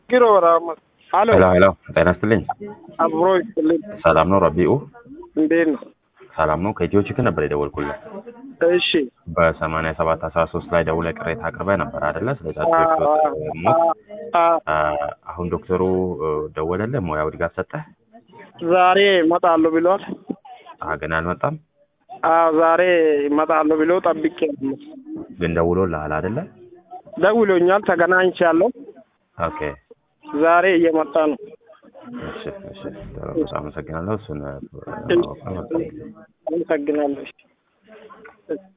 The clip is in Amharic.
ጊሮ ወራማ አሎ ሄሎ ሄሎ፣ ጤና ይስጥልኝ። አብሮ ይስጥልኝ። ሰላም ነው ረቢኡ? እንዴት ነው? ሰላም ነው። ከኢትዮ ችክን ነበር የደወልኩልህ። እሺ በሰማንያ ሰባት አስራ ሶስት ላይ ደውለህ ቅሬታ አቅርበህ ነበር አይደለ? ስለ ጫጩቶች ሞት። አ- አ፣ አሁን ዶክተሩ እ፣ ደወለልህ? ሙያው ድጋፍ ሰጠህ? ዛሬ እመጣለሁ ብሏል። አሀ፣ ገና አልመጣም። አዎ ዛሬ እመጣለሁ ብሎ ጠብቄ ነው። ግን ደውሎልሃል አይደለ? ደውሎኛል። ተገናኝቻለሁ። ኦኬ፣ ዛሬ እየመጣ ነው። እሺ፣ እሺ። በጣም አመሰግናለሁ። እሱን እ፣ አመሰግናለሁ።